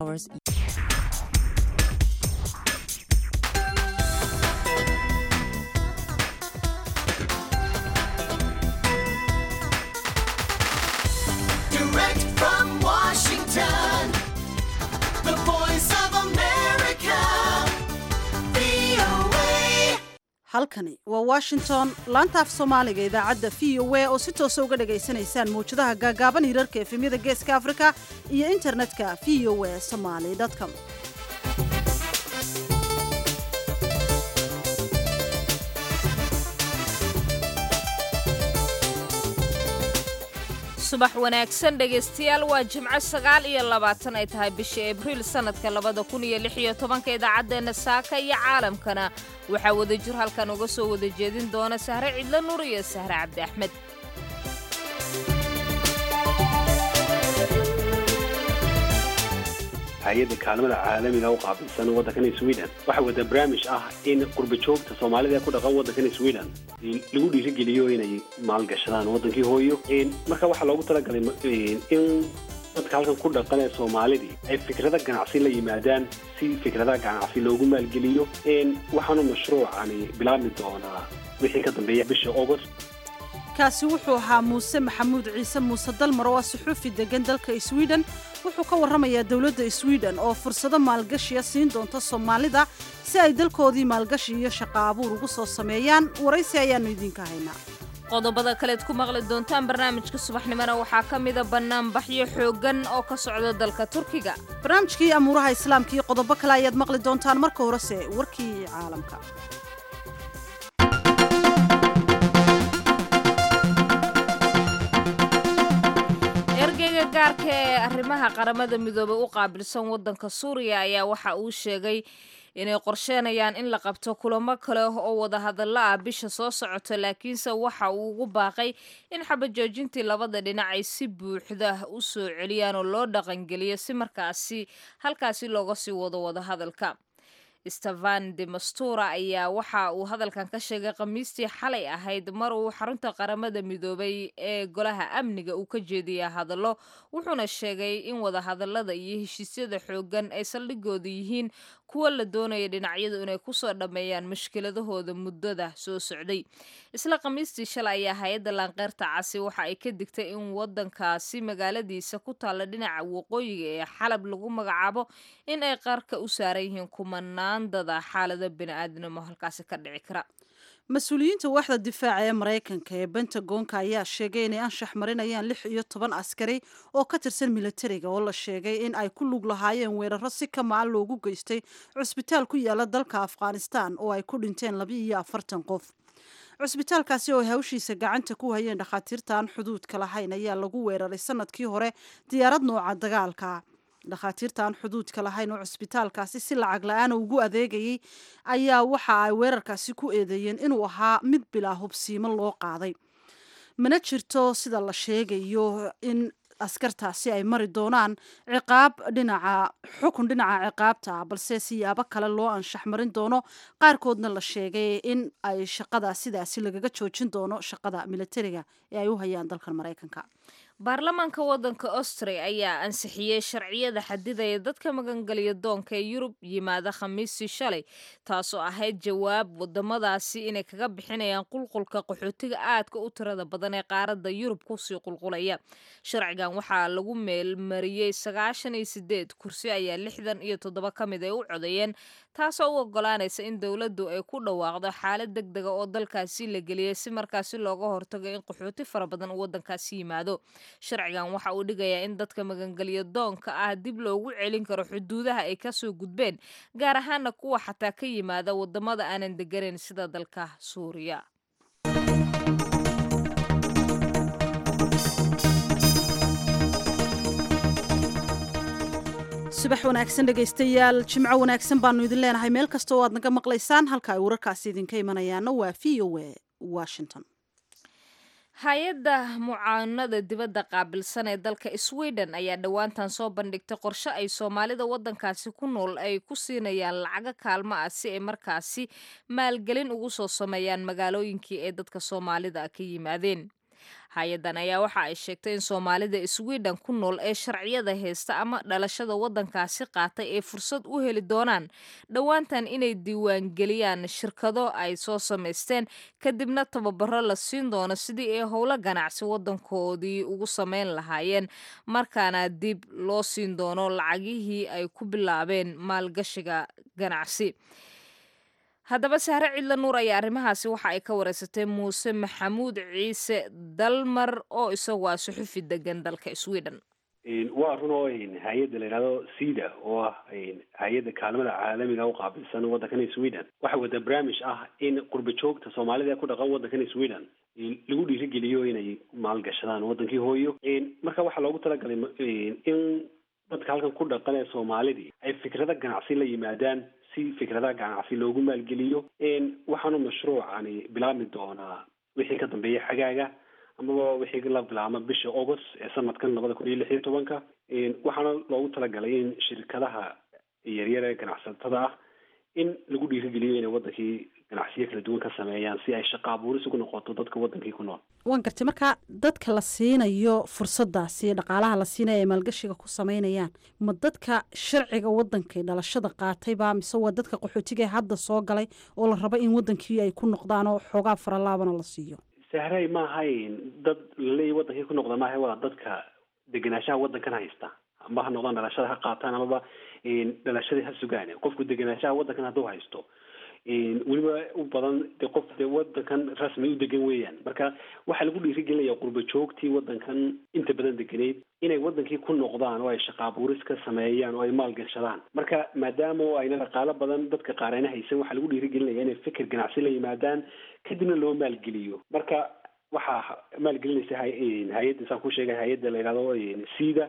Direct from Washington, the voice of America, VOA. halkani waa washington laanta af soomaaliga idaacadda v o a oo si toosa uga dhagaysanaysaan mawjadaha gaagaaban hirarka efemyada geeska afrika iyo internetka v o a somaly com subax wanaagsan dhegaystayaal waa jimco sagaal iyo labaatan ay tahay bisha abriil sannadka labada kun iyo lix iyo tobanka idaacaddeenna saaka iyo caalamkana waxaa wadajir halkan uga soo wada jeedin doona sahre cidlo nur iyo sahre cabdi axmed hay-adda kaalmada caalamiga u qaabilsan waddankani sweden waxaa wada barnaamij ah in qurba joogta soomaalida ee ku dhaqan waddankani sweden lagu dhiirigeliyo inay maalgashadaan waddankii hooyo marka waxaa loogu talagalay in dadka halkan ku dhaqan ee soomaalidii ay fikrada ganacsi la yimaadaan si fikradaha ganacsi loogu maalgeliyo waxaanu mashruucani bilaabmi doonaa wixii ka dambeeya bisha august kaasi wuxuu ahaa muuse maxamuud ciise muuse dalmar oo ah suxuufi degan dalka sweden wuxuu ka warramayaa dowladda sweden oo fursado maalgashiya siin doonta soomaalida si ay dalkoodii maalgashi iyo shaqo abuur ugu soo sameeyaan waraysi ayaannu idiinka haynaa qodobada kaleed ku maqli doontaan barnaamijka subaxnimona waxaa ka mida bannaanbaxyo xooggan oo ka socda dalka turkiga barnaamijkii amuuraha islaamka iyo qodobo kale ayaad maqli doontaan marka horese warkii caalamka ergeyga gaarka ee arrimaha qaramada midoobay u qaabilsan waddanka suuriya ayaa waxa uu sheegay inay qorsheenayaan in la qabto kulamo kale oo wadahadallo ah bisha soo socota laakiinse waxa uu ugu baaqay in xabajoojintii labada dhinac ay si buuxda u soo celiyaan oo loo dhaqangeliyo si markaasi halkaasi looga sii wado wadahadalka stefan de mastura ayaa waxa uu hadalkan ka sheegay khamiistii xalay ahayd mar uu xarunta qaramada midoobay ee golaha amniga uu ka jeediyay hadallo wuxuuna sheegay in wadahadallada iyo heshiisyada xooggan ay saldhigooda yihiin kuwa la doonaya dhinacyadu inay kusoo dhammeeyaan mushkiladahooda muddada soo socday isla khamiistii shalay ayaa hay-adda laanqeyrta casi waxa ay ka digtay in waddankaasi magaaladiisa ku taalla dhinaca waqooyiga ee xalab lagu magacaabo in ay qarka u saaran yihiin kumanaandada xaalado bini'aadnimo halkaasi ka dhici kara mas-uuliyiinta waaxda difaaca ee maraykanka ee bentagonka ayaa sheegay inay anshax marinayaan lix iyo toban askari oo ka tirsan militariga oo la sheegay in ay ku lug lahaayeen weeraro si ka macan loogu geystay cusbitaal ku yaala dalka afghanistan oo ay ku dhinteen laba iyo afartan qof cusbitaalkaasi oo hawshiisa gacanta ku hayeen dhakhaatiirta aan xuduudka lahayn ayaa lagu weeraray sanadkii hore diyaarad nooca dagaalka dhakhaatiirta aan xuduudka lahayn oo cusbitaalkaasi si lacag la-aana ugu adeegayay ayaa waxa ay weerarkaasi ku eedeeyeen inuu ahaa mid bilaa hubsiimo loo qaaday mana jirto sida la sheegayo in askartaasi ay mari doonaan ciqaab dhinaca xukun dhinaca ciqaabta ah balse siyaabo kale loo anshax marin doono qaarkoodna la sheegay in ay shaqada sidaasi lagaga joojin doono shaqada militariga ee ay u hayaan dalkan maraykanka baarlamaanka waddanka austria ayaa ansixiyey sharciyada xadidaya dadka magangeliya doonka ee yurub yimaada khamiistii shalay taasoo ahayd jawaab wadamadaasi inay kaga bixinayaan qulqulka qaxootiga aadka u tirada badan ee qaaradda yurub kusii qulqulaya sharcigan waxaa lagu meelmariyey sagaashan iyo sideed kursi ayaa lixdan iyo toddoba ka mid ay u codeeyeen taasoo u ogolaanaysa in dowladdu ay ku dhawaaqdo xaalad deg dega oo dalkaasi la geliyay si markaasi looga hortago in qaxooti fara badan uu waddankaasi yimaado sharcigan waxa uu dhigayaa in dadka magangelya doonka ah dib loogu celin karo xuduudaha ay kasoo gudbeen gaar ahaana kuwa xataa ka yimaada wadamada aanan deganayn sida dalka suuriya subax wanaagsan dhegaystayaal jimco wanaagsan baanu idin leenahay meel kasta oo aad naga maqlaysaan halka ay wararkaasi idinka imanayaana waa v o a washington hay-adda mucaanada dibadda qaabilsan ee dalka sweden ayaa dhowaantan soo bandhigtay qorshe ay soomaalida waddankaasi ku nool ay ku siinayaan lacago kaalmo ah si ay markaasi maalgelin ugu soo sameeyaan magaalooyinkii ay dadka soomaalida ka yimaadeen hay-addan ayaa waxa ay sheegtay in soomaalida sweden ku nool ee sharciyada haysta ama dhalashada waddankaasi qaatay ay fursad u heli doonaan dhowaantan inay diiwaangeliyaan shirkado ay soo samaysteen kadibna tababaro la siin doono sidii ay howlo ganacsi waddankoodii ugu samayn lahaayeen markaana dib loo siin doono lacagihii ay ku bilaabeen maalgashiga ganacsi haddaba sahre cidla nuur ayaa arrimahaasi waxa ay ka wareysatay muuse maxamuud ciise dalmar oo isagu ah suxufi degan dalka sweden waa run oo hay-adda la yidhahdo cida oo ah hay-adda kaalmada caalamiga u qaabilsan waddankan sweden waxay wada barnaamij ah in qurba joogta soomaalida ee ku dhaqan waddankan sweden lagu dhiirigeliyo inay maalgashadaan waddankii hooyo marka waxaa loogu talagalay in dadka halkan ku dhaqan ee soomaalidii ay fikrado ganacsi la yimaadaan si fikradaha ganacsi loogu maalgeliyo waxaanu mashruucani bilaabmi doonaa wixii ka dambeeya xagaaga amaba wixii la bilaabma bisha august ee sanadkan labada kun iyo lix iyo tobanka waxaana loogu talagalay in shirkadaha yaryar ee ganacsatada ah in lagu dhiirigeliyo inay wadankii ganacsiyo kala duwan ka sameeyaan si ay shaqa abuuris ugu noqoto dadka wadankii ku nool waan gartay marka dadka la siinayo fursadaasi dhaqaalaha la siinaya ay maalgashiga ku sameynayaan ma dadka sharciga wadankay dhalashada qaatayba mise waa dadka qaxootiga ee hadda soo galay oo la rabo in wadankii ay ku noqdaan oo xoogaa faralaabana la siiyo sahray ma ahayn dad laleeyahy wadankii ku noqda maaha waa dadka degenaanshaha wadankan haysta amba ha noqdaan dhalashada ha qaataan amaba dhalashadii ha sugaan qofku degenaanshaha wadankan hadduu haysto weliba u badan de qof de wadankan rasmi u degan weeyaan marka waxaa lagu dhiirigelinaya qurba joogtii wadankan inta badan deganeyd inay wadankii ku noqdaan oo ay shaqa abuuris ka sameeyaan oo ay maalgashadaan marka maadaama ayna dhaqaalo badan dadka qaar ayna haysan waxaa lagu dhiirigelinaya inay fikir ganacsi la yimaadaan kadibna loo maalgeliyo marka waxaa maalgelinaysa hay-adda saan ku sheegay hay-adda la yidhahdo cida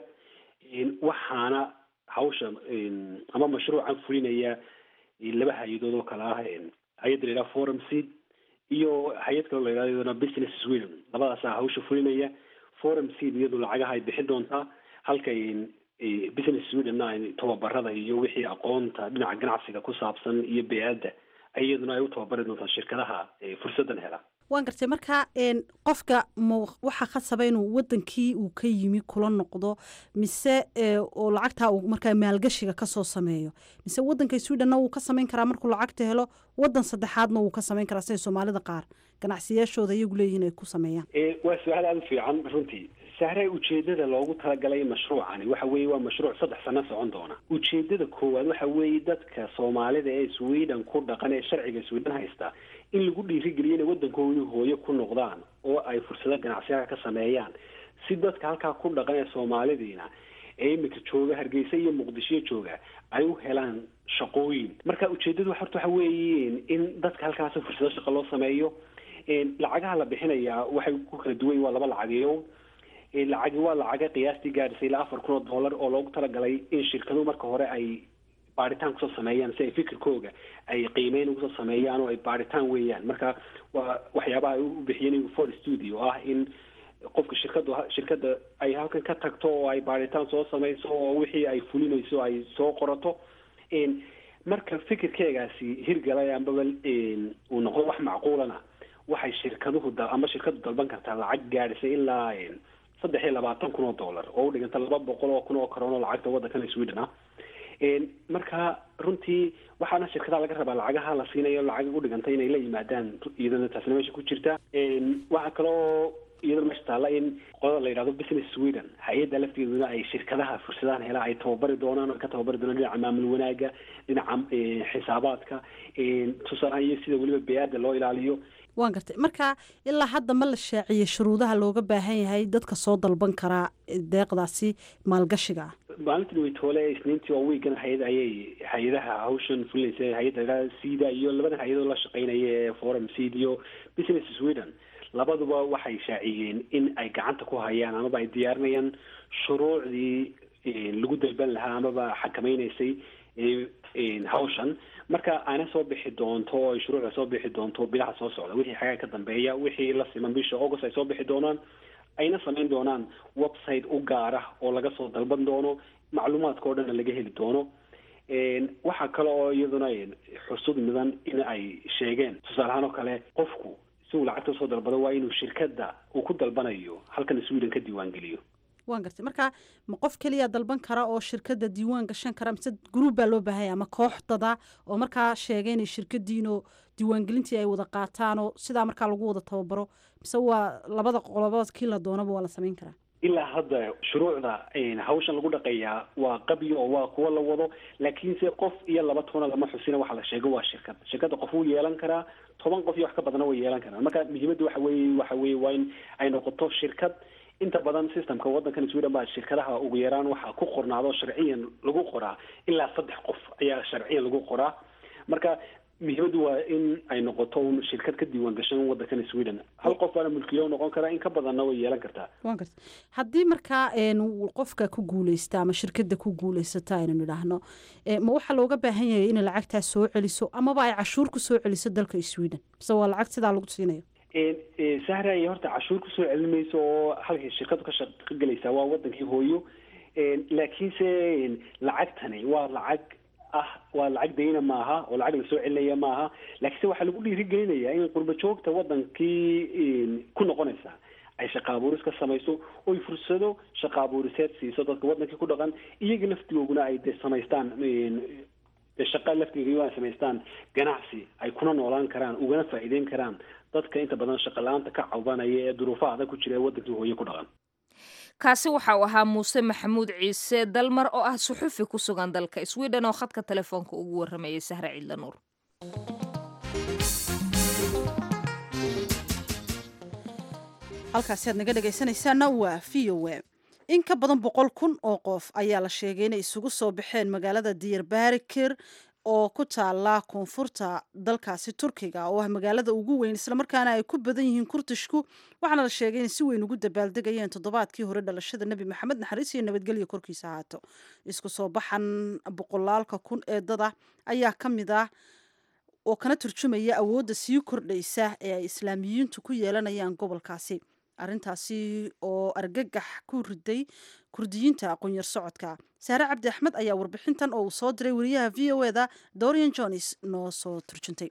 waxaana hawsha ama mashruucan fulinaya laba hay-adood oo kale ah hay-adda la yidhaha forum seed iyo hay-ad kaloo la yidhahdo iyadana business sweden labadaasaa hawsha fulinaya forum seed iyadu lacagaha ay bixin doontaa halka business sweden ay tababarada iyo wixii aqoonta dhinaca ganacsiga ku saabsan iyo bey-adda iyaduna ay u tababari doontaa shirkadaha fursadan hela waan gartay marka qofka ma waxaa khasaba inuu wadankii uu ka yimi kula noqdo mise oo lacagtaa uu markaa maalgashiga kasoo sameeyo mise wadanka swedhenna wuu ka samayn karaa markuu lacagta helo wadan saddexaadna wuu ka samayn karaa siday soomaalida qaar ganacsiyaashooda iyagu leeyihin ay ku sameeyaan waa su-aal aada u fiican runtii sahre ujeedada loogu talagalay mashruucani waxa weeye waa mashruuc saddex sano socon doona ujeedada koowaad waxa weeye dadka soomaalida ee sweden ku dhaqan ee sharciga sweden haysta in lagu dhiirigeliyo inay waddankoodii hooyo ku noqdaan oo ay fursado ganacsiyaha ka sameeyaan si dadka halkaa ku dhaqan ee soomaalidiina ee imika jooga hargeysa iyo muqdisho jooga ay u helaan shaqooyin marka ujeedadu horta waxa weeye in dadka halkaasi fursado shaqo loo sameeyo lacagaha la bixinayaa waxay ku kala duwan waa laba lacageyo lacagi waa lacaga qiyaastii gaadhisay ilaa afar kun oo dollar oo loogu talagalay in shirkaduhu marka hore ay baaritaan kusoo sameeyaan si ay fikirkooga ay qiimeyn ugusoo sameeyaan oo ay baaritaan weeyaan marka waa waxyaabaha ay u bixiyeen for studio ah in qofka shirkadu shirkadda ay halkan ka tagto oo ay baaritaan soo sameyso oo wixii ay fulinayso ay soo qorato marka fikirkeegaasi hirgalay ambaba uu noqdo wax macquulana waxay shirkaduhu ama shirkadu dalban kartaa lacag gaadhisay ilaa saddex iyo labaatan kun oo dollar oo u dhiganta laba boqol oo kun oo karoon oo lacagta waddankan sweden ah marka runtii waxaana shirkadaha laga rabaa lacagaha la siinayo lacag u dhiganta inay la yimaadaan iyadana taasna meesha ku jirta waxaa kaloo iyadana meesha taalla in qolada la yidhahdo business sweden hay-adda lafteeduna ay shirkadaha fursadahan hela ay tababari doonaan oo ka tababari doonaan dhinaca maamul wanaaga dhinaca xisaabaadka tusaalahaan iyo sida weliba bey-aadda loo ilaaliyo waan gartay marka ilaa hadda ma la shaaciyey shuruudaha looga baahan yahay dadka soo dalban karaa deeqdaasi maalgashiga ah maalintii weytoole isniintii oo wiigan hay-ad ayay hay-adaha hawshan fulinaysa hay-adda cida iyo labadan hay-adoo la shaqeynaya ee forum seed iyo business sweden labaduba waxay shaaciyeen in ay gacanta ku hayaan amaba ay diyaarinayaan shuruucdii lagu dalban lahaa amaba xakameyneysay hawshan marka ayna soo bixi doonto oo ay shuruucda soo bixi doonto bilaha soo socda wixii xagaa ka dambeeya wixii la siman bisha august ay soo bixi doonaan ayna samayn doonaan website u gaara oo laga soo dalban doono macluumaadka oo dhanna laga heli doono waxaa kale oo iyaduna xusud mudan in ay sheegeen tusaale ahaan oo kale qofku si uu lacagta usoo dalbado waa inuu shirkadda uu ku dalbanayo halkan sweden ka diiwaangeliyo waan gartay marka ma qof keliya dalban kara oo shirkadda diiwaan gashan kara mise gruub baa loo baahanya ama koox dada oo markaa sheegay inay shirkadiinoo diiwaangelintii ay wada qaataanoo sidaa markaa lagu wada tababaro mise waa labada qolobood kii la doonaba waa la samayn karaa ilaa hadda shuruucda hawshan lagu dhaqeeyaa waa qabyo oo waa kuwa la wado laakiinse qof iyo laba toona lama xusina waxa la sheego waa shirkad shirkadda qof wuu yeelan karaa toban qof iyo wax ka badana way yeelan karaan marka muhiimadda waxa weeye waxa weeye waa in ay noqoto shirkad inta badan systemka waddankan sweden baa shirkadaha ugu yaraan waxaa ku qornaado sharciyan lagu qoraa ilaa saddex qof ayaa sharciyan lagu qoraa marka muhiimaddu waa in ay noqoto un shirkad ka diiwaan gashan waddankan sweden hal qof baana mulkiilo noqon karaa in ka badanna way yeelan kartaa waan garta haddii markaa qofka ku guuleysta ama shirkadda ku guuleysata aynu nidhaahno ma waxaa looga baahan yahay inay lacagtaas soo celiso amaba ay cashuur ku soo celiso dalka sweden mise waa lacag sidaa lagu siinayo sahra ay horta cashuur kusoo celin mayso oo halkay shirkadu ka shaqo gelaysaa waa wadankii hooyo laakiinse lacagtani waa lacag ah waa lacag dayna maaha oo lacag lasoo celinaya maaha laakiinse waxaa lagu dhiirigelinayaa in qurba joogta wadankii ku noqonaysa ay shaqa abuuris ka samayso oy fursado shaqa abuuriseed siiso dadka wadankii ku dhaqan iyaga laftigooguna ay de samaystaan shaqa laftiga ay samaystaan ganacsi ay kuna noolaan karaan ugana faa'iideyn karaan dadka inta badan shaqa la-aanta ka cawdanaya ee duruufaha adag ku jira ee wadankii hooye ku dhaqan kaasi waxa uu ahaa muuse maxamuud ciise dalmar oo ah suxufi ku sugan dalka sweden oo khadka telefoonka ugu waramayay sahre ciidla nuur halkaasi aad naga dhegaysanaysaana waa v o a in ka badan boqol kun oo qof ayaa la sheegay inay isugu soo baxeen magaalada diyarbarikir oo ku taala koonfurta dalkaasi turkiga oo ah magaalada ugu weyn islamarkaana ay ku badan yihiin kurtishku waxaana la sheegay inay si weyn ugu dabaaldegayeen toddobaadkii hore dhalashada nebi maxamed naxariis iyo nabadgelya korkiisa ahaato isku soo baxan boqolaalka kun ee dada ayaa ka mid ah oo kana turjumaya awoodda sii kordhaysa ee ay islaamiyiintu ku yeelanayaan gobolkaasi arrintaasi oo argagax ku riday kurdiyiinta aqoon-yar socodka saare cabdi axmed ayaa warbixintan oo uu soo diray wariyaha v o eda dorian jones noo soo turjuntay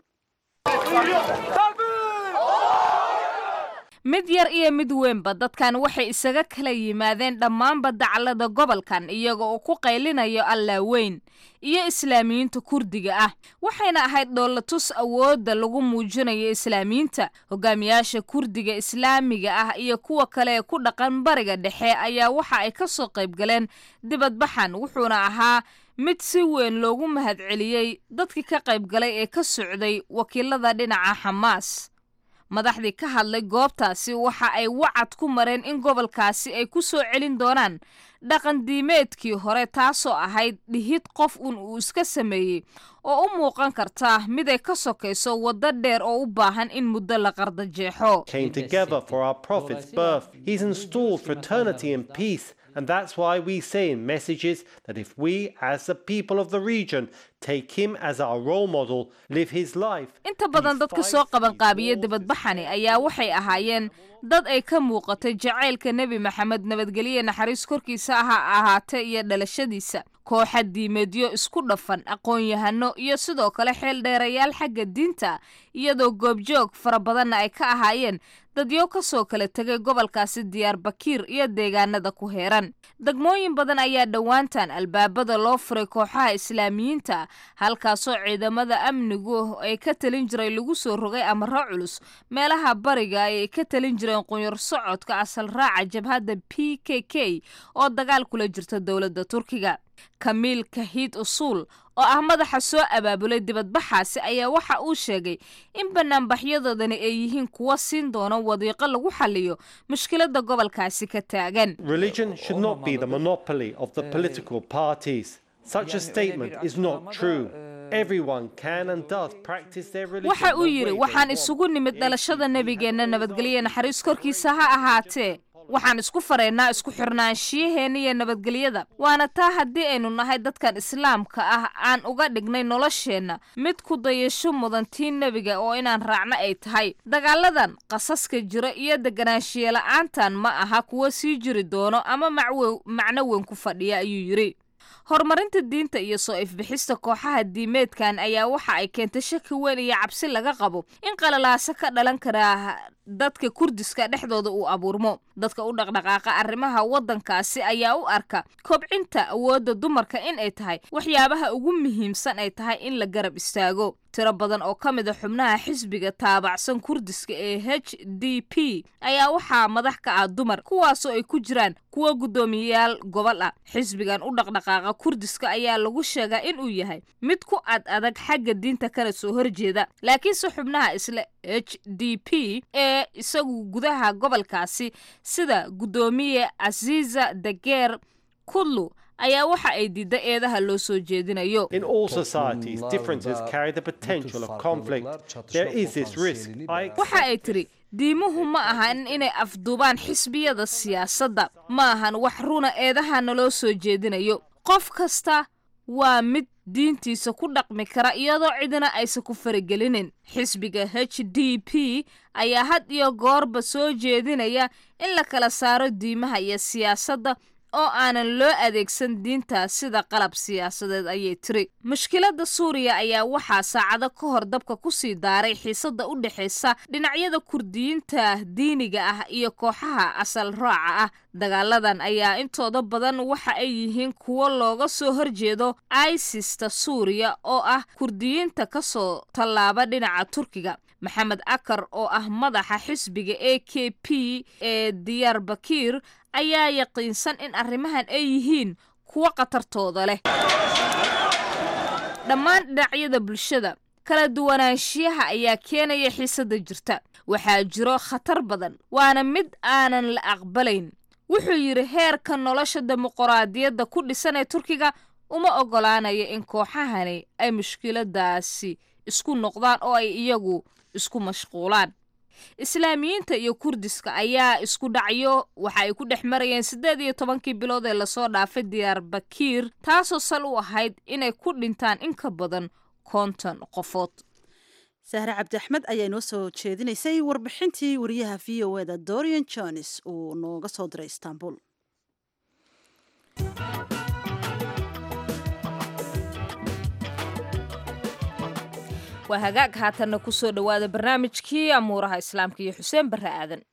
mid yar iyo mid weynba dadkan waxay isaga kala yimaadeen dhammaanba daclada gobolkan iyaga oo ku qaylinayo allaa weyn iyo islaamiyiinta kurdiga ah waxayna ahayd dhoolatus awoodda lagu muujinayo islaamiyiinta hogaamiyaasha kurdiga islaamiga ah iyo kuwa kale ee ku dhaqan bariga dhexe ayaa waxa ay ka soo qayb galeen dibadbaxan wuxuuna ahaa mid si weyn loogu mahadceliyey dadkii ka qayb galay ee ka socday wakiilada dhinaca xamaas madaxdii ka hadlay goobtaasi waxa ay wacad ku mareen in gobolkaasi ay ku soo celin doonaan dhaqan diimeedkii hore taasoo ahayd dhihid qof un uu iska sameeyey oo u muuqan karta mid ay ka sokayso waddo dheer oo u baahan in muddo la qardajeexo came together for our prophet's birth. He's installed fraternity and peace. And that's why we say in messages that if we, as the people of the region, take him as our role model, live his life. inta badan dadka soo qabanqaabiya dibadbaxani ayaa waxay ahaayeen dad ay ka muuqatay jacaylka nebi maxamed nabadgelye naxariis korkiisa ha ahaatee iyo dhalashadiisa kooxa diimeedyo isku dhafan aqoon-yahano iyo sidoo kale xeel dheerayaal xagga diinta iyadoo goobjoog fara badanna ay ka ahaayeen dadyo ka soo kala tegay gobolkaasi diyaar bakiir iyo deegaanada ku heeran degmooyin badan ayaa dhowaantan albaabada loo furay kooxaha islaamiyiinta halkaasoo ciidamada amnigu ay ka talin jiray lagu soo rogay amaro culus meelaha bariga ay ka talin jireen qunyar socodka asal raaca jabhadda p k k oo dagaal kula jirta dowladda turkiga kamiil kahiid usuul oo ah madaxa soo abaabulay dibadbaxaasi ayaa waxa uu sheegay in banaanbaxyadoodani ay yihiin kuwa siin doona wadiiqo lagu xaliyo mushkiladda gobolkaasi ka taagan Religion should not be the monopoly of the political parties. Such a statement is not true. Everyone can and does practice their religion. waxa uu the yidhi way they waxaan want. isugu nimid dhalashada nebigeenna nabadgelye naxariis korkiisa ha ahaatee waxaan isku faraynaa isku xirnaanshiyaheenna iyo nabadgelyada waana taa haddii aynu nahay dadkan islaamka ah aan uga dhignay nolosheenna mid ku dayasho mudan tii nebiga oo inaan raacno ay tahay dagaaladan qasaska jira iyo deganaanshiye la'aantan ma aha kuwa sii jiri doono ama macwe- macno weyn ku fadhiya ayuu yidhi horumarinta diinta iyo soo ifbixista kooxaha diimeedkan ayaa waxa ay keentay shaki weyn iyo cabsi laga qabo in qalalaaso ka dhalan karaa dadka kurdiska dhexdooda uu abuurmo dadka u dhaqdhaqaaqa arrimaha waddankaasi ayaa u arka kobcinta awoodda dumarka in ay tahay waxyaabaha ugu muhiimsan ay tahay in la garab istaago tiro badan oo ka mid a xubnaha xisbiga taabacsan kurdiska ee h d p ayaa waxaa madax ka ah dumar kuwaasoo ay ku jiraan kuwa guddoomiyayaal gobol ah xisbigan u dhaqdhaqaaqa kurdiska ayaa lagu sheegaa inuu yahay mid ku ad adag xagga diinta kana soo horjeeda laakiinse xubnaha isla h d p ee isagu gudaha gobolkaasi sida guddoomiye casiiza dageer kudlu ayaa waxa ay diidda eedaha loo soo jeedinayo In all societies, differences carry the potential of conflict. There is this risk. I waxa ay tiri diimuhu ma ahan inay afduubaan xisbiyada siyaasadda ma ahan wax runa eedaha naloo soo jeedinayo qof kasta waa mid diintiisa ku dhaqmi kara iyadoo cidina aysan ku faragelinin xisbiga h d p ayaa had iyo goorba soo jeedinaya in la kala saaro diimaha iyo siyaasadda oo aanan loo adeegsan diinta sida qalab siyaasadeed ayay tiri mushkiladda suuriya ayaa waxaa saacado ka hor dabka ku sii daaray xiisadda u dhexaysa dhinacyada kurdiyiinta diiniga ah iyo kooxaha asal raaca ah dagaaladan ayaa intooda badan waxa ay yihiin kuwo looga soo horjeedo isista suuriya oo ah kurdiyiinta ka soo tallaaba dhinaca turkiga maxamed akar oo ah madaxa xisbiga a k p ee diyaar bakiir ayaa yaqiinsan in arrimahan ay yihiin kuwo khatartooda leh dhammaan dhinacyada bulshada kala duwanaanshiyaha ayaa keenaya xiisadda jirta waxaa jiro khatar badan waana mid aanan la aqbalayn wuxuu yidhi heerka nolosha dimuquraadiyadda ku dhisan ee turkiga uma oggolaanaya in kooxahani ay mushkiladaasi isku noqdaan oo ay iyagu isku mashquulaan islaamiyiinta iyo kurdiska ayaa isku dhacyo waxa ay ku dhex marayeen siddeed iyo tobankii bilood ee lasoo dhaafay diyaar bakiir taasoo sal u ahayd inay ku dhintaan in ka badan konton qofood sahre cabdi axmed ayaa inoo soo jeedinaysay warbixintii wariyaha v o eda dorian jones uu nooga soo diray istanbul waa hagaag haatanna ku soo dhowaada barnaamijkii amuuraha islaamka iyo xuseen barre aadan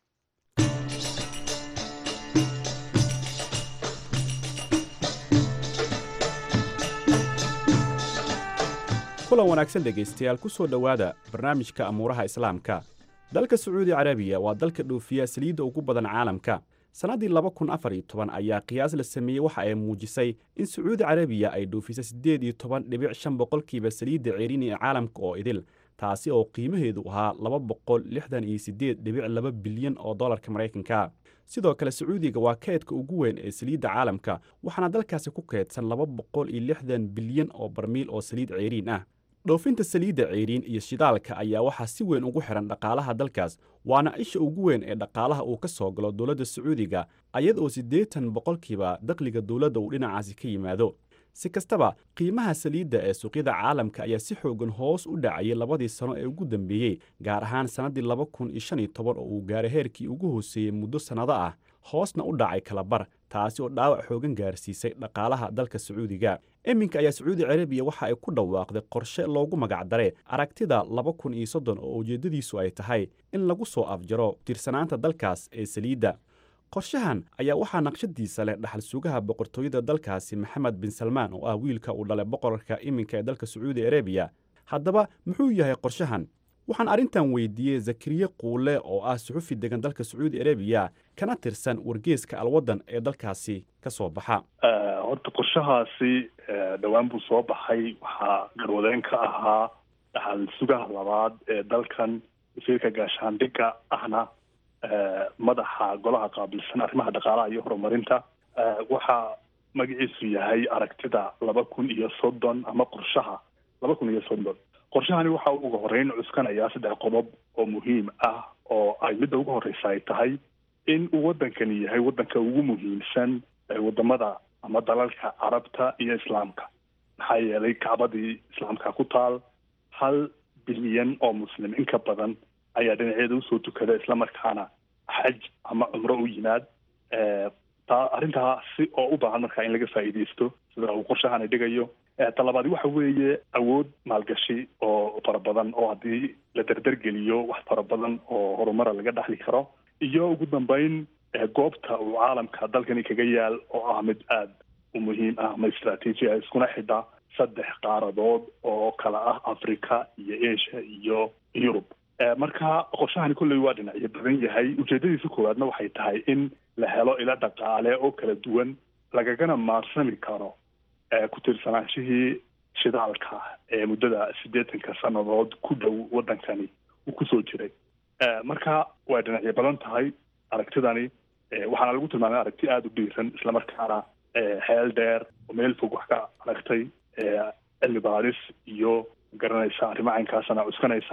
kulan wanaagsan dhegaystayaal ku soo dhowaada barnaamijka amuuraha islaamka dalka sacuudi carabiya waa dalka dhoofiya saliidda ugu badan caalamka sannaddii laba kun afar iyo toban ayaa qiyaas la sameeyey waxa ay muujisay in sacuudi carabiya ay dhoofisay siddeed iyo toban dhibic shan boqolkiiba saliidda ceerini ee caalamka oo idil taasi oo qiimaheedu ahaa laba boqol lixdan iyo siddeed dhibic laba bilyan oo dollarka maraykanka sidoo kale sacuudiga waa kaydka ugu weyn ee saliidda caalamka waxaana dalkaasi ku kaydsan laba boqol iyo lixdan bilyan oo barmiil oo saliid ceeriin ah dhoofinta saliidda ceeriin iyo shidaalka ayaa waxaa si weyn ugu xihan dhaqaalaha dalkaas waana isha ugu weyn ee dhaqaalaha uu ka soo galo dowladda sacuudiga ayad oo siddeetan boqolkiiba dakhliga dowladda uu dhinacaasi ka yimaado si kastaba qiimaha saliidda ee suuqyada caalamka ayaa si xoogan hoos u dhacayay labadii sano ee ugu dambeeyey gaar ahaan sannaddii laba kun iyo shan iyo toban oo uu gaaray heerkii ugu hooseeyey muddo sannado ah hoosna u dhacay kalabar taasi oo dhaawac xoogan gaarsiisay dhaqaalaha dalka sacuudiga iminka ayaa sacuudi carabiya waxa ay ku dhawaaqday qorshe loogu magacdaray aragtida laba kun iyo soddon oo ujeeddadiisu ay tahay in lagu soo afjaro tirsanaanta dalkaas ee saliidda qorshahan ayaa waxaa naqshadiisa leh dhaxal sugaha boqortooyada dalkaasi maxamed bin salmaan oo ah wiilka uu dhalay boqorka iminka ee dalka sacuudi arabiya haddaba muxuu yahay qorshahan waxaan arrintan weydiiyey zakariye quule oo ah suxufi degan dalka sacuudi arabiya kana tirsan wargeeska alwaddan ee dalkaasi ka soo baxa horta qorshahaasi dhowaan buu soo baxay waxaa garwadeen ka ahaa dhaxal sugaha labaad ee dalkan wasiirka gaashaandhigga ahna madaxa golaha qaabilsan arrimaha dhaqaalaha iyo horumarinta waxaa magaciisu yahay aragtida laba kun iyo soddon ama qorshaha laba kun iyo soddon qorshahani waxa uu uga horeyn cuskanayaa saddex qodob oo muhiim ah oo ay midda ugu horeysa ay tahay in uu waddankani yahay waddanka ugu muhiimsan ee wadamada ama dalalka carabta iyo islaamka maxaa yeelay kacbadii islaamka ku taal hal bilyan oo muslim in ka badan ayaa dhinaceeda usoo tukada islamarkaana xaj ama cumro u yimaad taa arrintaasi oo u baahan markaa in laga faa'iidaysto sida uu qorshahani dhigayo talabaadi waxa weeye awood maalgashi oo fara badan oo haddii la derdergeliyo wax fara badan oo horumara laga dhaxli karo iyo ugu dambeyn goobta uu caalamka dalkani kaga yaal oo ah mid aada u muhiim ah ama istraatiiji ah iskuna xidha saddex qaaradood oo kala ah africa iyo asia iyo yurub marka qorshahani kolley waa dhinacyo badan yahay ujeedadiisa koowaadna waxay tahay in la helo ilo dhaqaale oo kala duwan lagagana maarsami karo ku tiirsanaansihii shidaalka ee muddada siddeetanka sannadood ku dhow waddankani uu kusoo jiray marka way dhinacyo badan tahay aragtidani waxaana lagu tilmaamay aragti aada u dhiiran islamarkaana xeel dheer oo meel fog wax ka aragtay cilmi baadhis iyo garanaysa arrimo caynkaasana cuskanaysa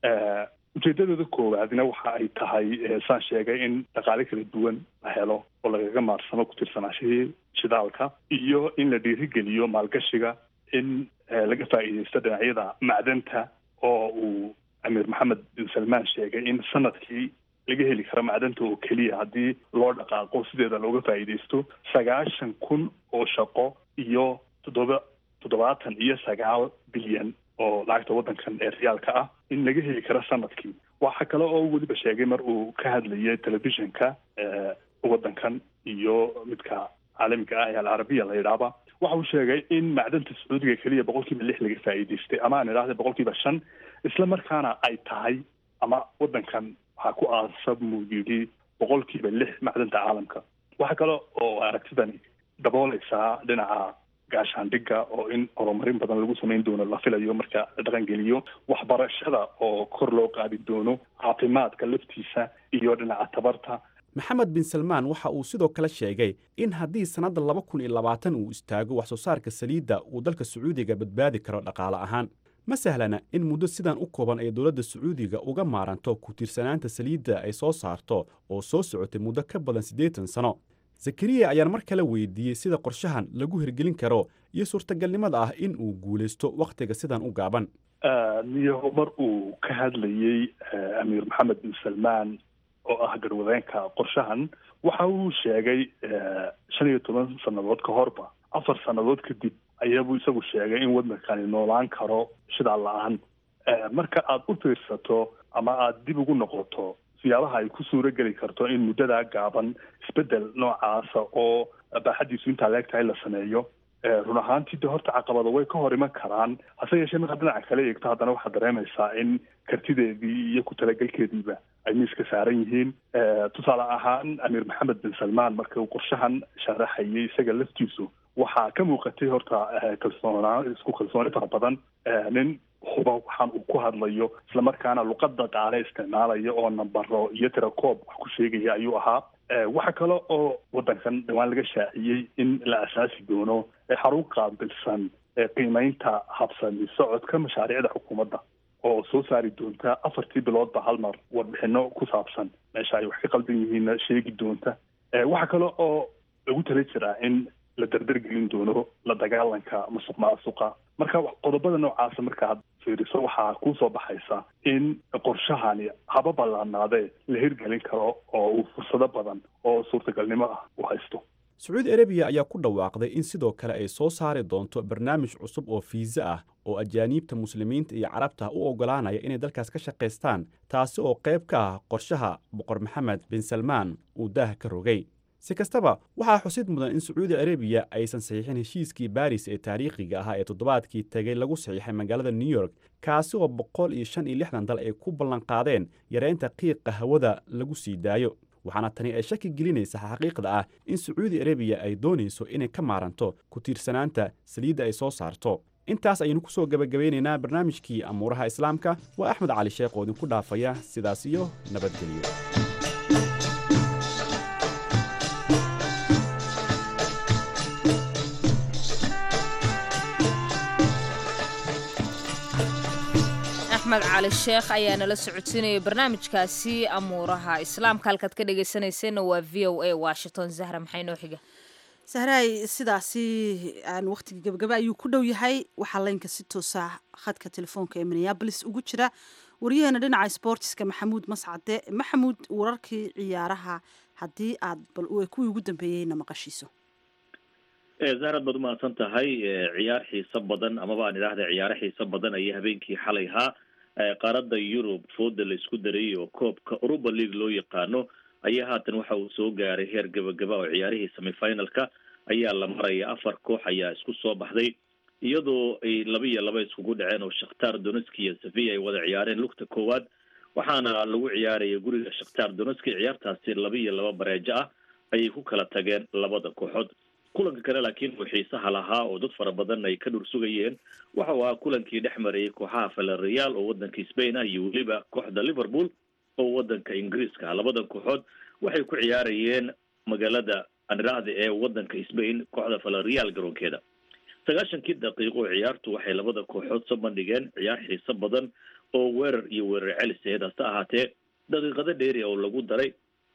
ujeedadooda koowaadna waxa ay tahay saan sheegay in dhaqaale kala duwan la helo oo lagaga maarsamo ku tirsanaashihii shidaalka iyo in la dhiirigeliyo maalgashiga in laga faa'iidaysto dhinacyada macdanta oo uu amiir maxamed bin salmaan sheegay in sanadkii laga heli karo macdanta oo keliya haddii loo dhaqaaqo sideeda looga faa'iidaysto sagaashan kun oo shaqo iyo toddoba toddobaatan iyo sagaal bilyan oo lacagta waddankan ee riyaalka ah in laga heli karo sanadkii waxa kale oo weliba sheegay mar uu ka hadlayay telefishinka waddankan iyo midka caalamiga ah ee alcarabiya la yidhaahba waxa uu sheegay in macdanta sacuudiga keliya boqol kiiba lix laga faa'iidaystay ama aan idhahda boqol kiiba shan isla markaana ay tahay ama waddankan waxaa ku aasab muu yidhi boqol kiiba lix macdanta caalamka waxa kale oo aragtidani dabooleysaa dhinaca gaashaandhigga oo in horumarin badan lagu samayn doono la filayo marka la dhaqangeliyo waxbarashada oo kor loo qaadi doono caafimaadka laftiisa iyo dhinaca tabarta maxamed bin salmaan waxa uu sidoo kale sheegay in haddii sannadda laba kun iyo labaatan uu istaago wax soo saarka saliidda uu dalka sacuudiga badbaadi karo dhaqaale ahaan ma sahlana in muddo sidan u kooban ay dowladda sacuudiga uga maaranto ku tiirsanaanta saliidda ay soo saarto oo soo socotay muddo ka badan siddeetan sano zakariya ayaan mar kale weydiiyey sida qorshahan lagu hirgelin karo iyo suurtagalnimada ah in uu guulaysto wakhtiga sidan u gaaban niyaho mar uu ka hadlayey amiir maxamed bin salmaan oo ah garwadeenka qorshahan waxa uu sheegay shan iyo toban sannadood ka horba afar sannadood kadib ayaabuu isagu sheegay in waddankani noolaan karo shidaal la-aan marka aada u fiirsato ama aada dib ugu noqoto siyaabaha ay ku suuro geli karto in muddadaa gaaban isbeddel noocaasa oo baaxaddiisu intaa leeg tahay la sameeyo run ahaantii de horta caqabado way ka hor iman karaan hase yeeshee markaad dhinaca kale eegto haddana waxaad dareemaysaa in kartideedii iyo ku talagelkeediiba ay miiska saaran yihiin tusaale ahaan amiir maxamed bin salmaan marka uu qorshahan sharaxayay isaga laftiisu waxaa ka muuqatay horta kalsoonaan isku kalsooni fara badan nin huba waxaan uu ku hadlayo islamarkaana luqada qaale isticmaalaya oo nambaro iyo tirakoob wax ku sheegaya ayuu ahaa waxa kale oo waddankan dhawaan laga shaaciyey in la asaasi doono xarun qaabilsan qiimeynta habsami socodka mashaariicda xukuumadda oo soo saari doonta afartii biloodba hal mar warbixino ku saabsan meesha ay wax ka qaldan yihiinna sheegi doonta waxa kale oo lagu tala jiraa in la dardargelin doono la dagaalanka masuq maasuqa marka qodobada noocaasa markaad fiiriso waxaa kuusoo baxaysa in qorshahani haba ballaanaadee la hirgelin karo oo uu fursado badan oo suurtagalnimo ah u haysto sacuudi arabiya ayaa ku dhawaaqday in sidoo kale ay soo saari doonto barnaamij cusub oo fiisa ah oo ajaaniibta muslimiinta iyo carabta u oggolaanaya inay dalkaas ka shaqaystaan taasi oo qayb ka ah qorshaha boqor maxamed bin salmaan uu daah ka rogay si kastaba waxaa xusid mudan in sacuudi arabiya aysan saxiixin heshiiskii baris ee taariikhiga ahaa ee toddobaadkii tegey lagu saxiixay magaalada new york kaasi oo boqol iyo shan iyo lixdan dal ay ku ballanqaadeen yareynta qiiqa hawada lagu sii daayo waxaana tani ay shaki gelinaysa xaqiiqda ah in sacuudi arabiya ay doonayso inay ka maaranto ku tiirsanaanta saliidda ay soo saarto intaas ayaynu ku soo gebagabeynaynaa barnaamijkii amuuraha islaamka waa axmed cali sheekh oo idinku dhaafaya sidaas iyo nabadgelyo axmed cali sheekh ayaa nala socodsiinayay barnaamijkaasi amuuraha islaamka halkaad ka dhegaysanayseena waa v o a washington zahra maxay noo xiga sahraay sidaasi aan waqtigii gabagaba ayuu ku dhow yahay waxaa laynka si toosa khadka telefoonka ee minneabolis ugu jira waryaheena dhinaca sportiska maxamuud mascade maxamuud wararkii ciyaaraha haddii aad bal kuwii ugu dambeeyeyna maqashiiso zahrad baad umahadsan tahay ciyaar xiiso badan amaba aan idhaahda ciyaaro xiiso badan ayaa habeenkii xalay ahaa qaaradda yurub fooda la isku darayay oo koobka europa league loo yaqaano ayaa haatan waxa uu soo gaaray heer gabagaba oo ciyaarihii semifinalka ayaa la maraya afar koox ayaa isku soo baxday iyadoo ay laba iyo laba iskugu dhaceen oo shakhtar donetski iyo sevilla ay wada ciyaareen lugta koowaad waxaana lagu ciyaaraya guriga shakhtar donetski ciyaartaasi laba iyo laba bareejo ah ayay ku kala tageen labada kooxood kulanka kale laakiin uu xiisaha lahaa oo dad fara badan ay ka dhur sugayeen waxa uu ahaa kulankii dhex marayay kooxaha valerial oo wadanka spain ah iyo weliba kooxda liverpool oo wadanka ingiriiska ah labadan kooxood waxay ku ciyaarayeen magaalada aniraahda ee wadanka spain kooxda valerial garoonkeeda sagaashankii daqiiqo oo ciyaartu waxay labada kooxood soo bandhigeen ciyaar xiiso badan oo weerar iyo weerar celis aheed hase ahaatee daqiiqado dheeri oo lagu daray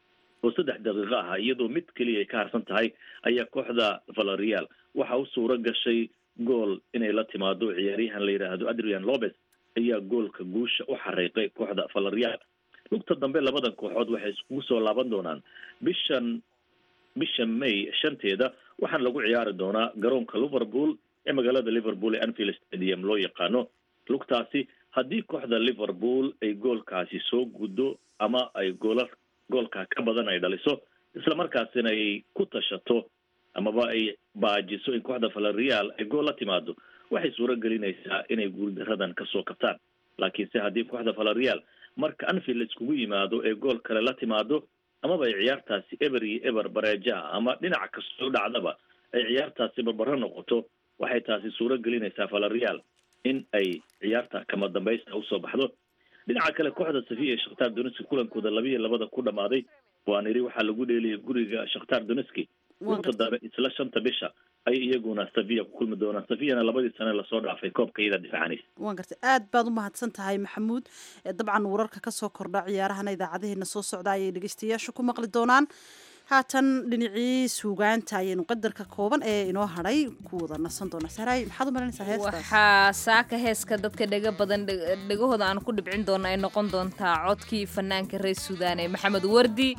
oo saddex daqiiqo ah iyadoo mid keliya ay ka harsan tahay ayaa kooxda valerial waxa u suuro gashay gool inay la timaado ciyaaryahan la yidhaahdo adrian lopez ayaa goolka guusha u xariiqay kooxda valerial lugta dambe labadan kooxood waxay iskugu soo laaban doonaan bishan bisha may shanteeda waxaana lagu ciyaari doonaa garoonka liverpool ee magaalada liverpool ee anfield stadium loo yaqaano lugtaasi haddii kooxda liverpool ay goolkaasi soo guddo ama ay goola goolka ka badan ay dhaliso isla markaasina ay ku tashato amaba ay baajiso in kooxda valerial ay gool la timaado waxay suuro gelinaysaa inay guuldaradan kasoo kabtaan laakiinse haddii kooxda valerial marka anfield iskugu yimaado ee gool kale la timaado amaba ay ciyaartaasi eber iyo eber bareeja ah ama dhinac kastoo dhacdaba ay ciyaartaasi barbaro noqoto waxay taasi suuro gelinaysaa valerial in ay ciyaarta kama dambaysta usoo baxdo dhinaca kale kooxda safiya ee shakhtar donetski kulankooda laba iyo labada ku dhamaaday waan idhi waxaa lagu dheeliyay guriga shakhtar donetski lugta dambe isla shanta bisha ay iyaguna safiya ku kulmi doonaan safiyana labadii sane lasoo dhaafay koobka iyada difaacanaysa waan gartay aad baad u mahadsan tahay maxamuud dabcan wararka kasoo kordha ciyaarahana idaacadaheena soo socda ayay dhegeystayaashu ku maqli doonaan haatan dhinacii suugaanta ayaynu qadarka kooban ee inoo hadhay ku wada nasan doona sahraay maxaad u malanaysaa heestaas waxaa saaka heeska dadka dhega badan dhegahooda aan ku dhibcin doona ay noqon doontaa codkii fanaanka reer suudaan ee maxamed wardi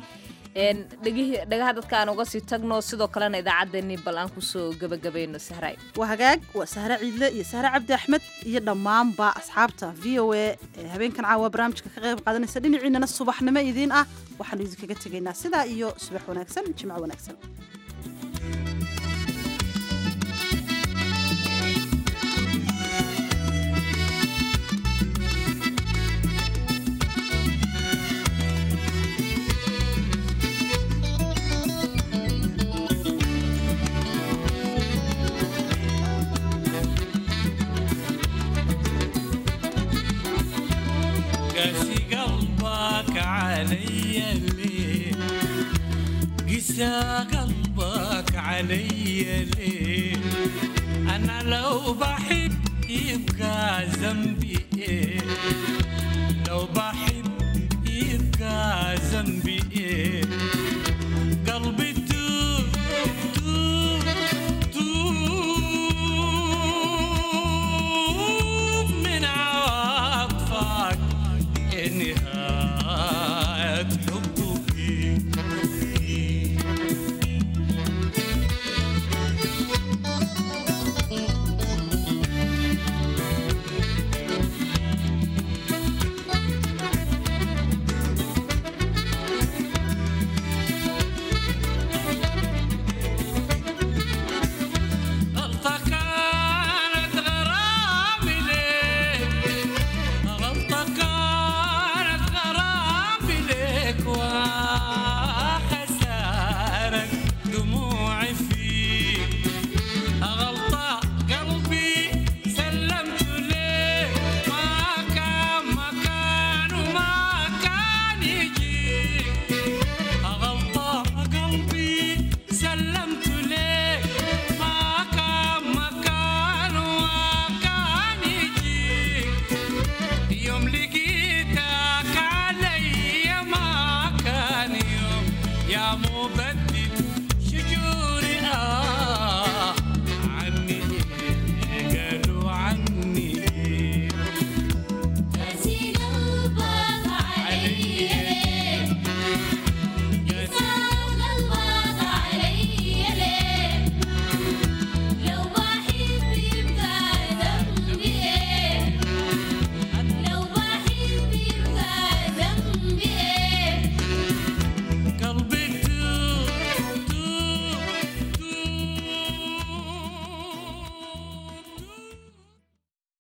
dhagaha dadka aan uga sii tagno sidoo kalena idaacaddeenii bal aan kusoo gebagabayno sahraay waa hagaag waa sahre ciidle iyo sahre cabdi axmed iyo dhammaanba asxaabta v o a ee habeenkan caawa barnaamijka ka qayb qaadanaysa dhinaciinana subaxnimo idiin ah waxaanu idinkaga tegaynaa sidaa iyo subax wanaagsan jimco wanaagsan قاسي قلبك علي ليه قسى قلبك علي ليه انا لو بحب